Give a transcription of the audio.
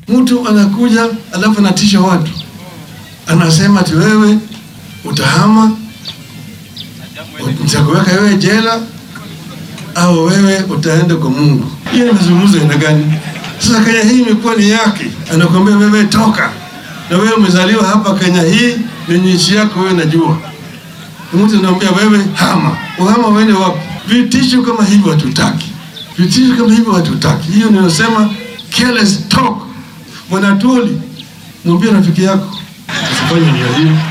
Mtu anakuja alafu anatisha watu, anasema ati wewe utahama, nitakuweka wewe jela au wewe utaenda kwa Mungu. Hiyo ni mazungumzo aina gani? Sasa Kenya hii imekuwa ni yake, anakuambia wewe toka, na wewe umezaliwa hapa Kenya hii, ni nchi yako wewe, najua. Mtu anaambia wewe hama, uhama uende wapi? Vitisho kama hivyo hatutaki, vitisho kama hivyo hatutaki. Hiyo ninasema careless talk. Bwana Tuli, mwambie rafiki yako usifanye nia hiyo.